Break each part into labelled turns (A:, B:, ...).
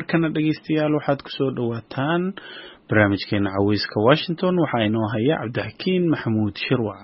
A: markana dhegeystayaal waxaad kusoo dhowaataan barnaamijkeena caweyska washington waxaa inoo haya cabdixakiin maxamuud shirwac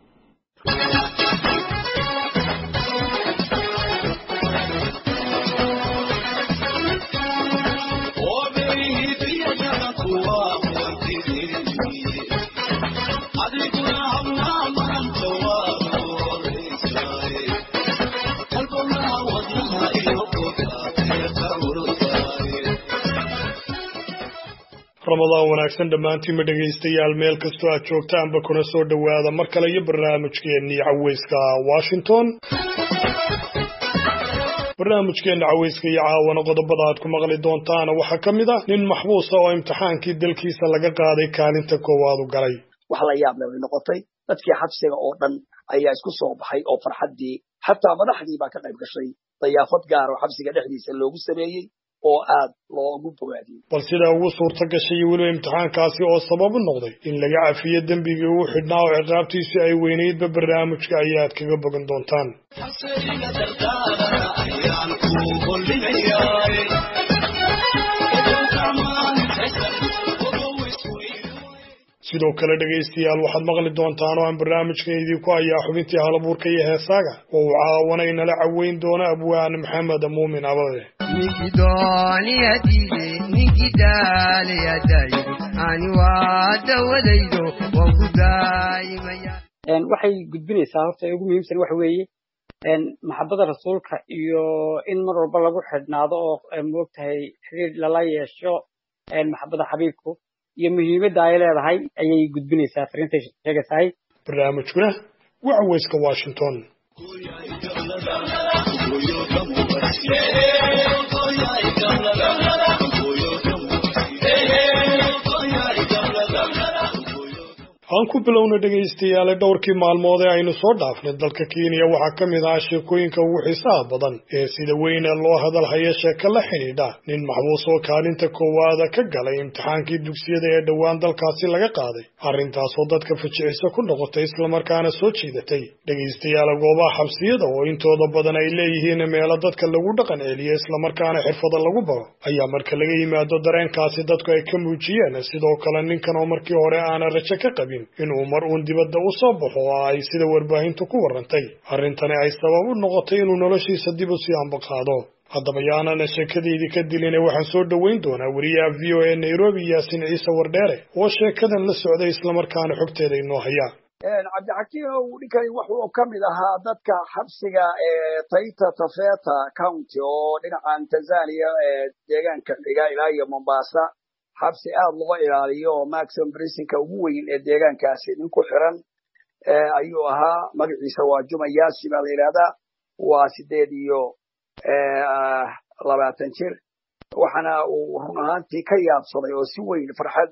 B: ramadaan wanaagsan dhammaantiinma dhegaystayaal meel kastoo aad joogtaanba kuna soo dhowaada mar kale iyo barnaamijkeennii caweyska washington barnaamijkeenna caweyska iyo caawana qodobada aad ku maqli doontaana waxaa ka mid ah nin maxbuusa oo imtixaankii dalkiisa laga qaaday kaalinta koowaad u galay
C: wax la yaab leh bay noqotay dadkii xabsiga oo dhan ayaa isku soo baxay oo farxaddii xataa madaxdii baa ka qayb gashay dayaafad gaar oo xabsiga dhexdiisa loogu sameeyey oo aad loogu bogaadiyey
B: bal sidaa ugu suurta gashay iyo weliba imtixaankaasi oo sabab u noqday in laga cafiyo dembigii uu xidhnaa oo ciqaabtiisu ay weynaydba barnaamijka ayaad kaga bogan doontaan sidoo kale dhegaystayaal waxaad maqli doontaan oo aan barnaamijkan idinku hayaa xubintii halabuurka iyo heesaaga oo uu caawana inala caweyn doono abwaan maxamed muumin abade
D: waxay gudbinaysaa horta ugu muhiimsan waxa weeye maxabada rasuulka iyo in mar walba lagu xidhnaado oo moogtahay xiriir lala yeesho maxabada xabiibku iyo muhiimadda ay leedahay ayay gudbinaysaa fariintay sheegaysahay
B: barnaamijkuna waa caweyska washington aan ku bilowna dhegaystayaale dhowrkii maalmood ee aynu soo dhaafnay dalka kenya waxaa ka mid ahaa sheekooyinka ugu xiisaha badan ee sida weyne loo hadalhaya sheeko la xidhiidha nin maxbuus oo kaalinta koowaada ka galay imtixaankii dugsiyada ee dhowaan dalkaasi laga qaaday arrintaasoo dadka fajiciso ku noqotay islamarkaana soo jiidatay dhegaystayaala goobaha xabsiyada oo intooda badan ay leeyihiin meelo dadka lagu dhaqan celiyo islamarkaana xirfada lagu baro ayaa marka laga yimaado dareenkaasi dadku ay ka muujiyeen sidoo kale ninkan oo markii hore aana rajo ka qabin inuu mar uun dibadda u soo baxo oo ay sida warbaahintu ku warrantay arrintani ay sabab u noqotay inuu noloshiisa dib u sii ambaqaado haddaba yaanana sheekadeydii ka diline waxaan soo dhoweyn doonaa weriyaha v o a nairobi yaasin ciise wardheere oo sheekadan la socday islamarkaana xogteeda inoo haya
C: cabdixakiimow ninkani wuxuu ka mid ahaa dadka xabsiga ee taita tafeta county oo dhinacan tanzania ee deegaanka xiga ilaa iyo mombasa xabsi aad loo ilaaliyo oo maximum brisinka ugu weyn ee deegaankaasi nin ku xiran ayuu ahaa magaciisa waa juma yaasi baa la yidhahdaa waa sideed iyo labaatan jir waxaana uu run ahaantii ka yaabsaday oo si weyn farxad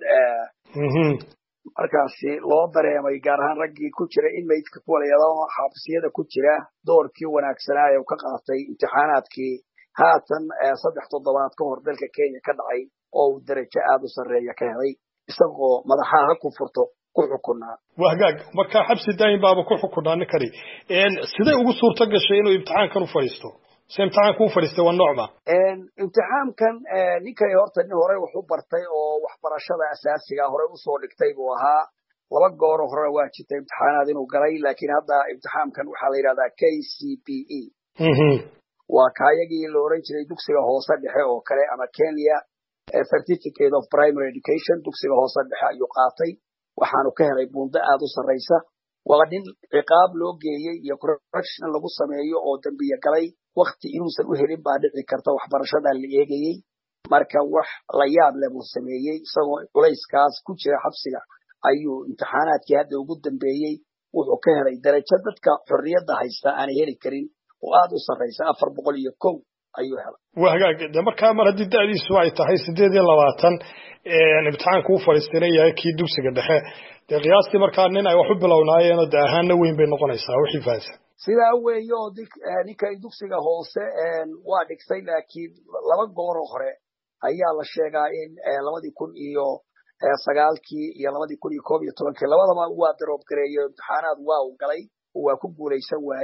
C: markaasi loo dareemay gaar ahaan raggii ku jira inmaydka kuwalayadao xabsiyada ku jira doorkii wanaagsanaa ee uu ka qaatay imtixaanaadkii haatan saddex toddobaad ka hor dalka kenya ka dhacay oo uu darajo aad u sarreeya ka helay isagoo madaxaha ha ku furto ku xukunaa
B: waa hagaag markaa xabsi daayin baaba ku xukunaa ninkani siday ugu suurto gashay inuu imtixaankan u fadhiisto se imtixaanka u fadhiistay waa noocma
C: imtixaamkan ninkani horta nin horey wax u bartay oo waxbarashada asaasiga horey usoo dhigtay buu ahaa laba gooro hore waa jirta imtixaanaad inuu galay laakiin hadda imtixaamkan waxaa la yidhahdaa k c b e waa kaayagii la oran jiray dugsiga hoose dhexe oo kale ama kenya certificate of primary education dugsiga hoose dhexe ayuu qaatay waxaanu ka helay buundo aad u sarraysa waa nin ciqaab loo geeyey iyo correction lagu sameeyo oo dembiye galay wakti inuusan u helin baa dhici karta waxbarashadaa la eegayey marka wax la yaab leh buu sameeyey isagoo culayskaas ku jira xabsiga ayuu imtixaanaadkii hadda ugu dambeeyey wuxuu ka helay darajo dadka xorriyadda haysta aanay heli karin oo aad u sarraysa afar boqol iyo kow ayuu helay
B: waa hagaag de markaa mar haddii da'diisu ay tahay siddeed iyo labaatan imtixaanku u fadhiistayna yahay kii dugsiga dhexe dee qiyaastii markaa nin ay wax u bilownaayeenoo de ahaanna weyn bay noqonaysaa wixii fahansan
C: sidaa weeye oo ninkay dugsiga hoose waa dhigtay laakiin laba gooroo hore ayaa la sheegaa in labadii kun iyo sagaalkii iyo labadii kun iyo koob iyo tobankii labadaba waa daroob gareeyo imtixaanaad waa uu galay oo waa ku guulaysan waayey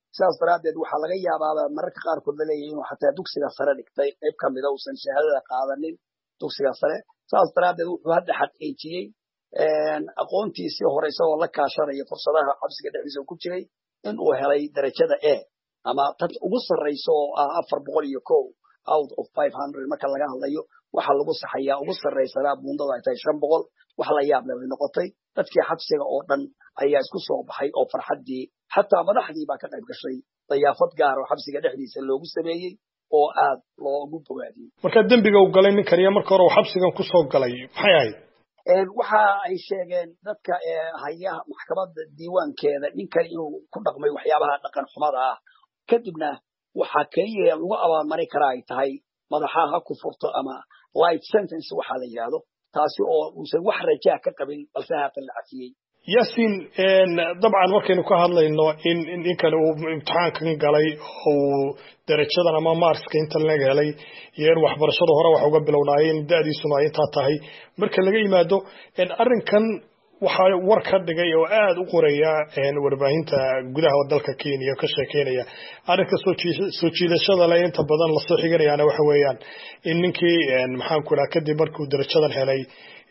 C: sidaas daraaddeed waxaa laga yaabaaba mararka qaarkood la leeyahay inuu xataa dugsiga sare dhigtay qayb ka mida uusan shahaadada qaadanin dugsiga sare sidaas daraaddeed wuxuu hadda xaqiijiyey aqoontiisii hore isagoo la kaashanaya fursadaha xabsiga dhexdiisa ku jiray in uu helay darajada a ama tad ugu sarraysa oo ah afar boqol iyo kow out of five hundred marka laga hadlayo waxaa lagu saxayaa ugu sarraysanaa buundada ay tahay shan boqol wax la yaab leh bay noqotay dadkii xabsiga oo dhan ayaa isku soo baxay oo farxaddii xataa madaxdii baa ka qayb gashay dayaafad gaar oo xabsiga dhexdiisa loogu sameeyey oo aad loogu bogaadiyey
B: marka dembiga uu galay ninkan iyo marka hore uu xabsigan ku soo galay maxay ahayd
C: waxa ay sheegeen dadka hayaha maxkamadda diiwaankeeda ninkan inuu ku dhaqmay waxyaabaha dhaqan xumada ah kadibna waxaa keliya lagu abaalmarin karaa ay tahay madaxa ha ku furto ama light sentence waxaa la yidhaahdo taasi oo uusan wax rajaa ka qabin balse haatan la cafiyey
B: yasin dabcan markaynu ka hadlayno in ninkan uu imtixaankan galay uu darajadan ama marska inta laga helay iyo in waxbarashada hore wax uga bilownaayeen da-diisuna ay intaa tahay marka laga yimaado arrinkan waxaa war ka dhigay oo aad u qoraya warbaahinta gudaha dalka kenya ka sheekeynaya arrinka soo jiidashada le inta badan lasoo xiganayaana waxa weeyaan in ninkii maxaanku idhaha kadib markuu darajadan helay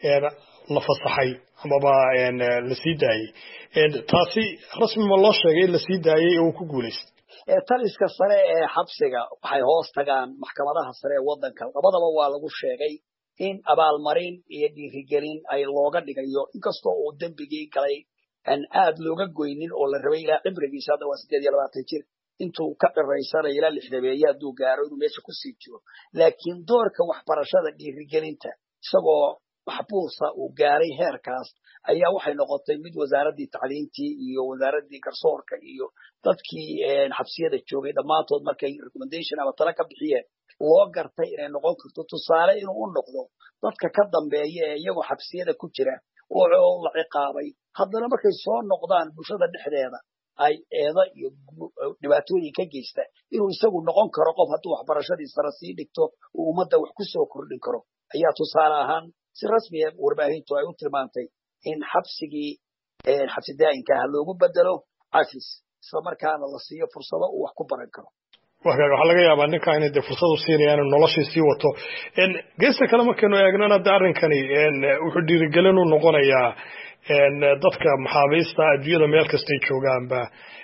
B: la fasaxay amaba la sii daayey taasi rasmi ma loo sheegay in la sii daayey oo uu ku guulaystay
C: taliska sare ee xabsiga waxay hoos tagaan maxkamadaha sare ee waddanka labadaba waa lagu sheegay in abaalmarin iyo dhiirigelin ay looga dhigayo inkastoo uu dembigii galay aan aad looga goynin oo la rabay ilaa cibrigiisa hadda waa siddeed iyo labaatan jir intuu ka dhiraysanayo ilaa lixdameeye hadduu gaaro inuu meesha kusii jiro laakiin doorka waxbarashada dhiirigelinta isagoo maxbuusa uu gaaray heerkaas ayaa waxay noqotay mid wasaaraddii tacliintii iyo wasaaraddii garsoorka iyo dadkii xabsiyada joogay dhammaantood markay recommendation ama tala ka bixiyeen loo gartay inay noqon karto tusaale inuu u noqdo dadka ka dambeeya ee iyagoo xabsiyada ku jira oo la ciqaabay haddana markay soo noqdaan bulshada dhexdeeda ay eeda iyo dhibaatooyin ka geysta inuu isagu noqon karo qof hadduu waxbarashadii sare sii dhigto uu ummadda wax ku soo kordhin karo ayaa tusaale ahaan si rasmiya warbaahintu ay u tilmaantay in xabsigii xabsi daa'inka ah loogu bedelo cafis isla markaana la siiyo fursado uu wax ku baran karo
B: waxaa laga yaabaa ninka inay de fursad u siinayaan inuu noloshii sii wato geesta kale markaynu eegnana de arrinkani wuxuu dhiirigelin u noqonayaa dadka maxaabiista adduunyada meel kastay joogaanba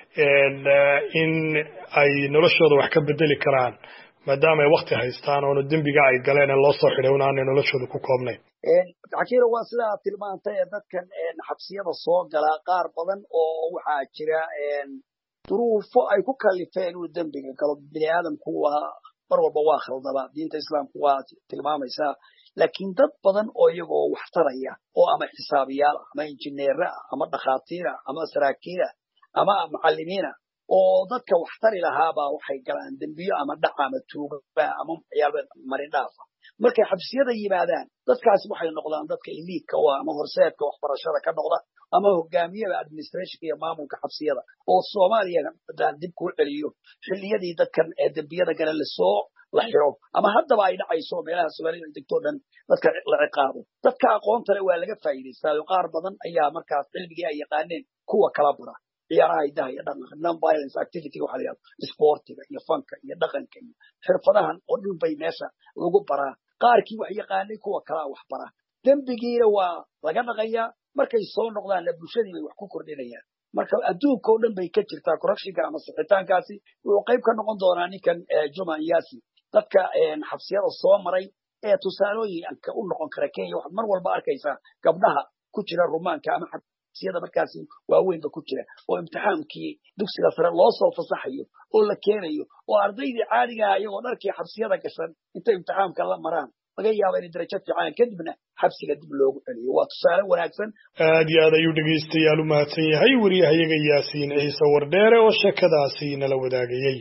B: in ay noloshooda wax ka bedeli karaan maadaama ay wakti haystaan oona dembiga ay galeen ee loo soo xidhay un aanay noloshooda ku koobnayn
C: xakiiro waa sida aad tilmaantay ee dadkan xabsiyada soo galaa qaar badan oo waxaa jira duruufo ay ku kalifeen inuu dembiga galo bini aadamku waa mar walba waa khaldaba diinta islaamku waa tilmaamaysaa laakiin dad badan oo iyagoo wax taraya oo ama xisaabiyaal ama injineera ama dhakhaatiira ama saraakiila ama macallimiina oo dadka wax tari lahaabaa waxay galaan dembiyo ama dhaca ama tuuga ama waxyaaba marindhaafa markay xabsiyada yimaadaan dadkaasi waxay noqdaan dadka iliidka u ah ama horseedka waxbarashada ka noqda ama hogaamiyada administrationka iyo maamulka xabsiyada oo soomaaliya haddaan dib kuu celiyo xilliyadii dadkan ee dembiyada gale lasoo la xiro ama haddaba ay dhacayso meelaha soomaalida degtoo dhan dadka la ciqaabo dadka aqoonta le waa laga faa'iidaystaayo qaar badan ayaa markaas cilmigii ay yaqaaneen kuwa kala bara ciyaaraha hidaha iyo dhaqanka non violence activity waxa la yidhahdo sportiga iyo fanka iyo dhaqanka iyo xirfadahan oo dhan bay meesha lagu baraa qaarkii wax yaqaanay kuwa kalaa wax bara dembigiina waa laga dhaqayaa markay soo noqdaanna bulshadii bay wax ku kordhinayaan marka adduunka oo dhan bay ka jirtaa corruptionka ama sixitaankaasi wuxuu qayb ka noqon doonaa ninkan juma yasi dadka xabsiyada soo maray ee tusaalooyinka u noqon kara kenya waxaad mar walba arkaysaa gabdhaha ku jira rumaanka ama xabsiyada markaasi waaweynba ku jira oo imtixaankii dugsiga sare loo soo fasaxayo oo la keenayo oo ardaydii caadiga ah iyagoo dharkii xabsiyada gashan intay imtixaamka la maraan laga yaaba inay darajo fiican kadibna xabsiga dib loogu celiyo waa tusaale wanaagsan
B: aad iyo aad ayuu dhegaystayaal u mahadsan yahay wariyahayaga yaasiin ciise wardheere oo sheekadaasi nala wadaagayey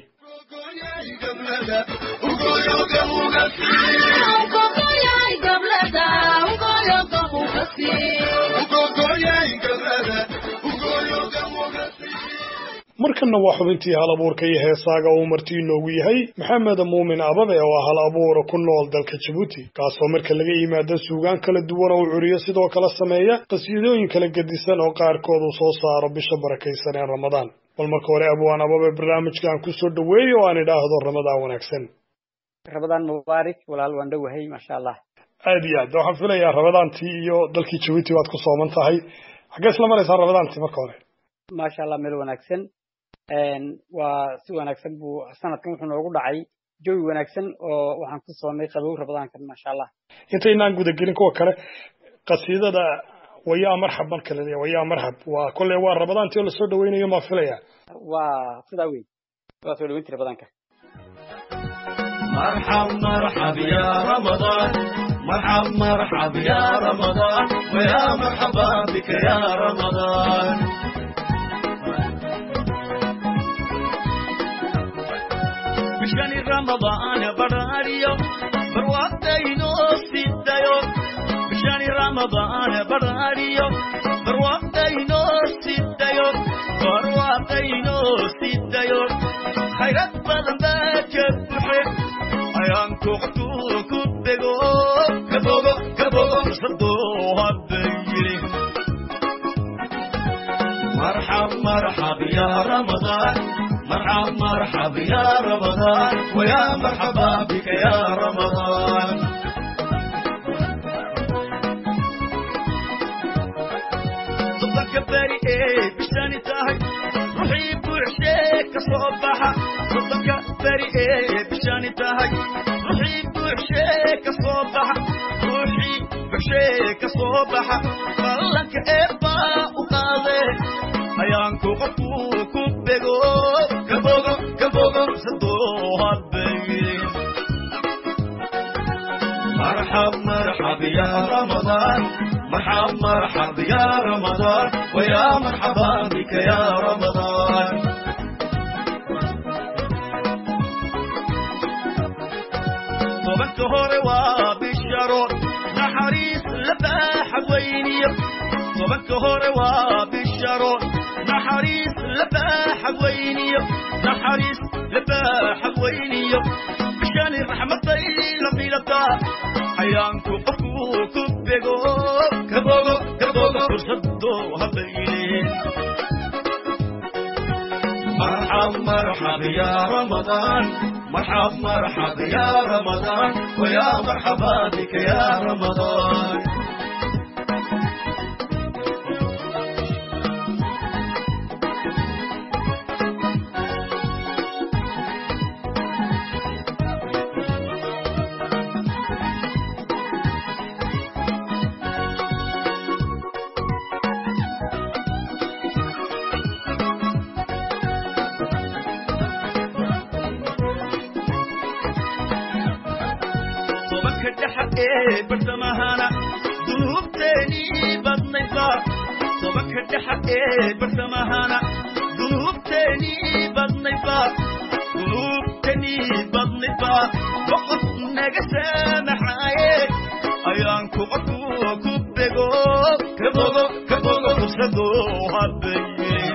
B: markanna waa xubintii hal abuurka iyo heesaaga uu marti inoogu yahay maxamed muumin ababe oo ah hal abuura ku nool dalka jabuuti kaasoo marka laga yimaado suugaan kala duwan oo curiyo sidoo kale sameeya qasiidooyin kala gedisan oo qaarkood uu soo saaro bisha barakaysan ee ramadaan bal marka hore abwaan ababa barnaamijkan ku soo dhoweeyo oo aan idhaahdo ramadaan wanaagsan
D: ramadaan mubaarak walaal waan dhowahay maasha allah
B: aad iyo aad waxaan filayaa ramadaantii iyo dalkii jabuuti waad ku sooman tahay xaggee isla maraysaa ramadaantii marka hore
D: maasha allah meel wanaagsan waa si wanaagsan buu sanadkan wuxuu noogu dhacay jawi wanaagsan oo waxaan ku soonnay qabow ramadaankan maasha allah
B: intaynaan gudagelin kuwa kale qasiidada wayaa marxab marka la leeyahay wayaa marxab waa kolley waa ramadaantii oo lasoo dhaweynayo maan filaya
D: waa sidaa weyn waa soo dhaweyntii ramadaanka
E: مرحب مرحب يا رمضان مرحب مرحب يا رمضان ويا مرحبا بك يا رمضان مشكني رمضان براريو بروقتينو سيدايو مشكني رمضان براريو بروقتينو سيدايو بروقتينو سيدايو خيرات بدن باكبحي ayaan kuqtu ku bego kabogo kabogo sado habayiri مرحب مرحب يا رمضان مرحب مرحب يا رمضان ويا مرحبا بك يا رمضان صدق بري ايه بشتاني تاهي روحي بوعشيك صباحا صدق بري ايه بشتاني تاهي روحي بوعشيك صباحا روحي بوعشيك صباحا فلك ايبا وقاضي ayaanku qofku ku bego kabogo kabogo sadooha bayin مرحب مرحب يا رمضان مرحب مرحب يا رمضان ويا مرحبا بك يا رمضان طبك هوري وبالشرور نحريس لباح ويني طبك هوري وبالشرور نحريس لباح ويني نحريس لباح ويني مشان الرحمة طيلة بيلتا حيانكو قفو كبيغو كبوغو كبوغو فرصدو هبيني مرحب مرحب يا رمضان مرحب مرحب يا رمضان ويا مرحبا بك يا رمضان bartamahana dunuubteenii badnaysaa tobanka dhexa ee bartamahana dunuubteenii badnaysaa dunuubteenii badnaysaa boqof naga saamaxaaye ayaan ku qofku ku bego kabogo kabogo fursado habaye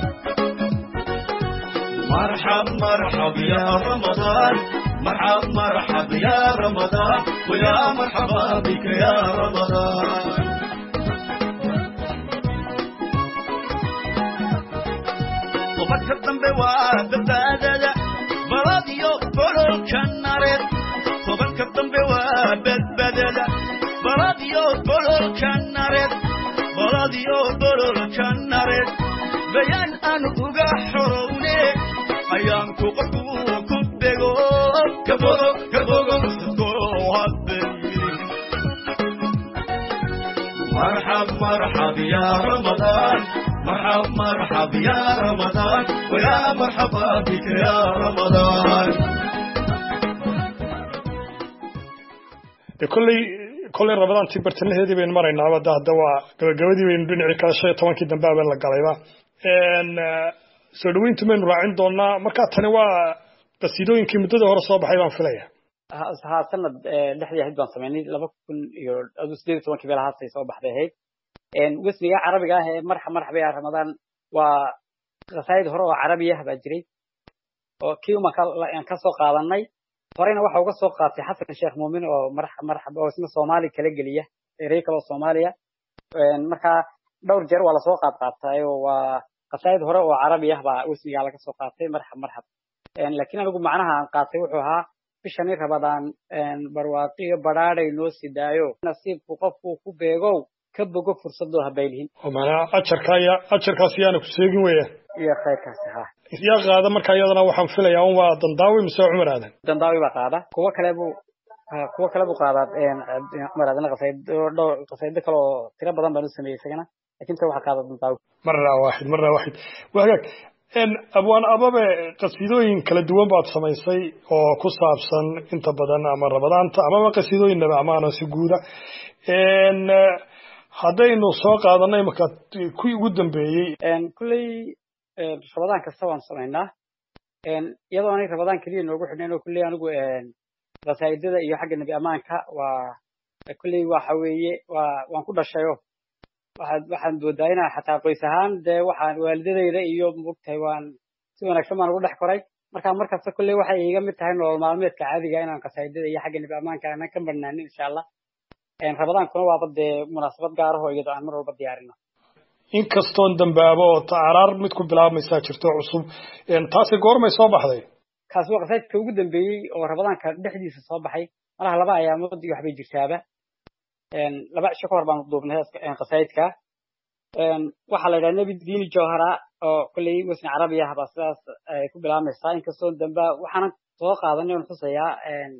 E: مرحب مرحب يا رمضان مرحب مرحب يا رمضان ويا مرحبا بك يا رمضان وبك الذنب وبدادة براديو بلو كنارد وبك الذنب وبدادة براديو بلو كنارد براديو بلو كنارد بيان أن أغحروني ayaan ku qofku ku bego kabogo kabogo sadoo habayin مرحب مرحب يا رمضان مرحب مرحب يا رمضان ويا مرحبا بك يا رمضان
B: kolley kolley ramadaantii bartamaheedii baynu maraynaa hadda hadda waa gabagabadii baynu dhinacii kale shan iyo tobankii dambe abeen la galayba soo dhaweyntu maynu raacin doonaa markaa tani waa qasiidooyinkii muddadii hore soo baxay baan filaya
D: haa sanad dhexdii ahayd baan samaynay laba kun iyo adu sideed iyo tobankii meelahaasay soo baxday ahayd wasniga carabiga ah ee marxa marxaba ya ramadaan waa qasaayid hore oo carabi ah baa jiray oo kii umaan ka soo qaadanay horeyna waxa uga soo qaatay xasan sheekh muumin oo marxa marxaba oo isna soomaali kala geliya erey kale oo soomaaliya markaa dhowr jeer waa lasoo qaad qaatay oo waa qasaa'id hore oo carabi ah baa wasnigaa laga soo qaatay marxab marxab laakiin anigu macnaha aan qaatay wuxuu ahaa bishani rabadaan barwaaqiyo badhaadhay noo sidaayo nasiibku qofkuu ku beegow ka bogo fursadoo habaylihin
B: oo macnaha ajarka ya ajarkaas yaana ku seegin weeyaan
D: iyo khayrkaasi ha
B: yaa qaada marka iyadana waxaan filayaa un waa dandaawi mise cumar aadan
D: dandaawi baa qaada kuwo kale buu kuwo kale buu qaadaa cumar aadan qasaydo dhowr qasaydo kale oo tiro badan baan u sameeyey isagana lakin ta waxaa qaada dandaawi
B: marna waaxid marna waaxid waa hagaag abwaan ababe qasiidooyin kala duwan baad samaysay oo ku saabsan inta badan ama rabadaanta amaba qasiidooyin nabi amaano si guuda haddaynu soo qaadanay marka kuwii ugu dambeeyey
D: kulley rabadaan kasta waan samaynaa iyadoo anay rabadaan keliya noogu xidhnayn oo kulley anigu qasaa'idada iyo xagga nebi ammaanka waa kulley waxa weeye waa waan ku dhashayo waxaad waxaan moodaa inaan xataa qoys ahaan dee waxaan waalidadayda iyo mogtahay waan si wanaagsan baan ugu dhex koray marka markasta kulley waxay iiga mid tahay nolol maalmeedka caadiga inaan qasaa'idada iyo xagga nebi ammaanka aanan ka marnaanin insha allah rabadaankuna waaba dee munaasabad gaarahoo iyadoo aan mar walba diyaarino
B: inkastoon dambaabo oo tacaraar mid ku bilaabmaysaa jirto cusub taasi goormay soo baxday
D: kaasi waa qasaidka ugu dambeeyey oo rabadaanka dhexdiisa soo baxay malaha laba ayaamood iyo waxbay jirtaaba laba cisho ka hor baanu duubnay qasaidka waxaa la yidhaha nebi diini jawhara oo kolley wasni carabi ah baa sidaas ay ku bilaabmaysaa inkastoo damba waxaanan soo qaadanay on xusayaa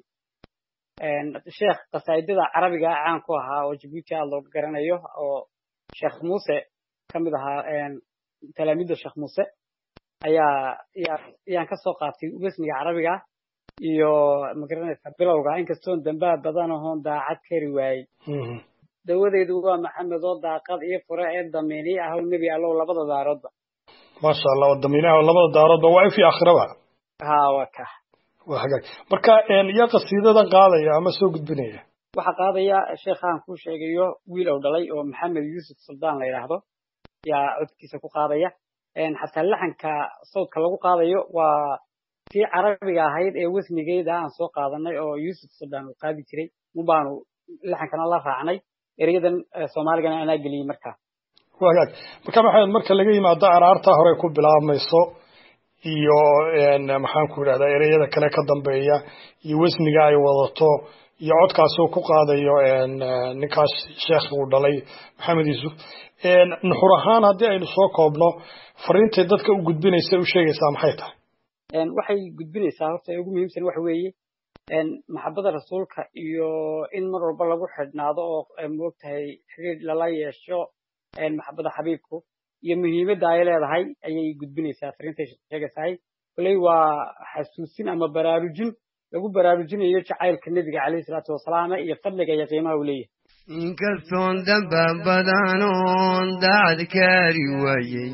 D: sheekh qasaa'idada carabiga caan ku ahaa oo jabuuti aad looga garanayo oo sheekh muuse ka mid ahaa talaamiidda sheekh muuse ayaa yaa yaan ka soo qaatay wasniga carabiga iyo magaranaysa bilowga inkastoon dambaa badan ahoon daacad kari waayey dawadeedu waa maxamed oo daaqad iyo fure ee damiini ahow nebi allow labada daaroodba
B: maasha allah oo damiinaha labada daaroodba waa ifi aakhiraba
D: ha waa ka
B: waa hagaag marka yaa qasiidadan qaadaya ama soo gudbinaya
D: waxaa qaadaya sheekhaan kuu sheegayo wiil ou dhalay oo maxamed yuusuf suldaan la yidhaahdo yaa codkiisa ku qaadaya xataa laxanka sawdka lagu qaadayo waa tii carabiga ahayd ee wasnigeeda aan soo qaadanay oo yuusuf suldaan uu qaadi jiray mubaanu laxankana la raacnay ereyadan soomaaligana anaa geliyey markaa
B: waa hagaag marka maxamed marka laga yimaado araarta hore ku bilaabmayso iyo maxaan ku idhahdaa ereyada kale ka dambeeya iyo wasniga ay wadato iyo codkaasuu ku qaadayo ninkaas sheekh uu dhalay maxamed yuusuf nuxur ahaan haddii aynu soo koobno fariintay dadka u gudbinaysa u sheegaysaa maxay tahay
D: waxay gudbinaysaa horta ugu muhiimsan waxa weeye maxabada rasuulka iyo in mar walba lagu xidhnaado oo moogtahay xiriir lala yeesho maxabada xabiibku iyo muhiimadda ay leedahay ayay gudbinaysaa fariintay sheegaysahay koley waa xasuusin ama baraarujin lagu baraarujinayo jacaylka nebiga calayhi salaatu wasalaam iyo fadliga iyo qiimaha uu leeyahay
F: inkastoon damba badanoon daacad kaari waayey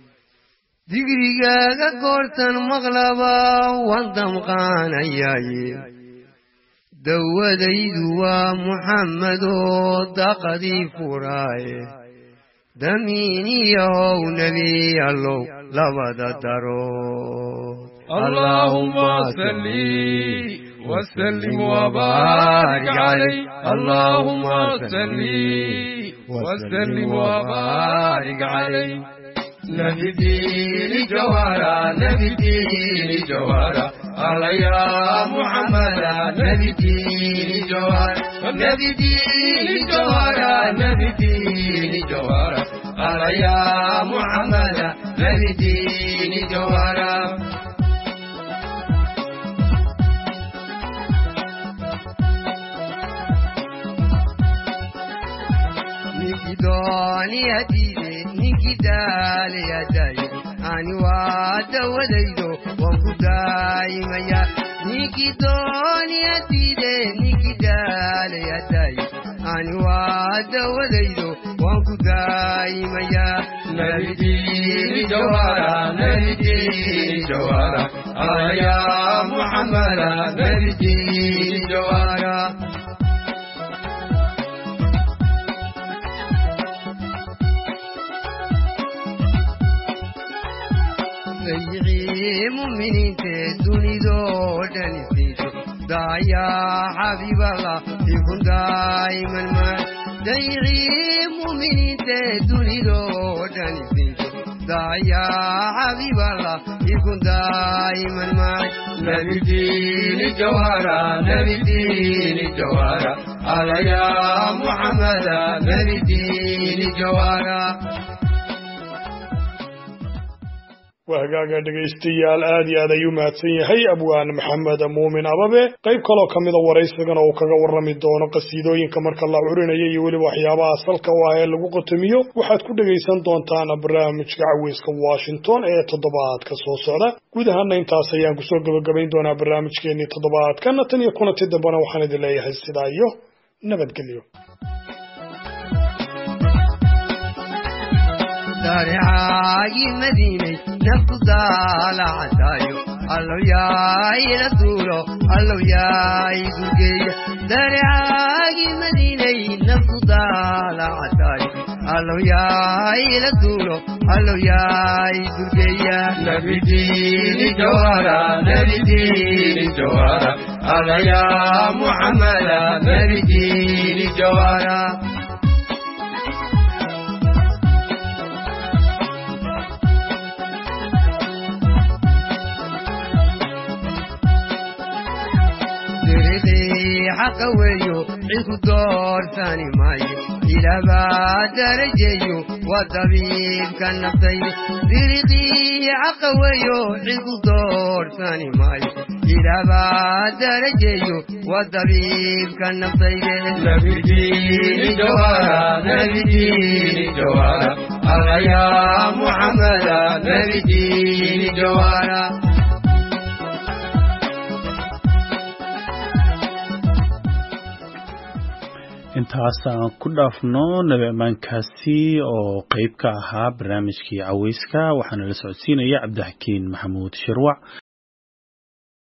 F: digrigaaga goortan maqlaba waan damqaanayaaye dawadaydu waa muxammadoo daqadii furaaye damiiniyahow nebi allow labada darood
G: اللهم صل وسلم وبارك عليه اللهم صل وسلم وبارك عليه نبي دين جوهرا نبي دين جوهرا على يا محمد نبي دين جوهرا نبي دين جوهرا نبي دين جوهرا على يا محمد نبي دين جوهرا
F: dooniyadiide ninkii daaliyadayo ani waa dawadaydo waan ku daayimaya ninkii dooniyadiide ninkii daaliyadayo ani waa dawadaydo waan ku daayimaya
G: nabidini jawara nabidini jawara alaya muhammada nabidini jawara
F: sayicii muminiinte dunidoo dhan isiisho daayaa xabiiballah ikun daa'iman maa dayicii muminiinte dunidoo dhan isiisho دايا حبيب الله يكون دائما معي
G: نبي الدين جوهرة نبي الدين جوهرة على يا محمد نبي الدين جوهرة
B: waa hagaaga dhegaystayaal aad iyo aad ayuu mahadsan yahay abwaan maxamed muumin ababe qayb kaloo ka mida waraysigana uu kaga warrami doono qasiidooyinka marka la curinaya iyo weliba waxyaabaha salka u ah ee lagu qotomiyo waxaad ku dhegaysan doontaan barnaamijka caweyska washington ee toddobaadka soo socda guud ahaana intaas ayaan kusoo gebagabayn doonaa barnaamijkeenii toddobaadkana tan iyo kulanti dambena waxaan idin leeyahay sidaa iyo nabadgelyo
F: دارعاي مدينة نفط دالة عتايو الله يا إلى دولو الله يا إزوجية دارعاي مدينة نفط دالة عتايو الله يا إلى دولو الله يا إزوجية
G: نبي الدين جوهرة نبي الدين جوهرة على يا محمد نبي الدين جوهرة
F: حق ويو عيكو دور ثاني ماي إلى بعد درجيو والطبيب كان نفسي بريقي حق ويو عيكو دور ثاني ماي إلى بعد درجيو والطبيب كان نفسي
G: نبي الدين جوهرة نبي الدين جوهرة على يا محمد نبي الدين جوهرة
A: intaas aan ku dhaafno nabi ammaankaasi oo qeyb ka ahaa barnaamijkii caweyska waxaana la socodsiinaya cabdixakiin maxamuud shirwac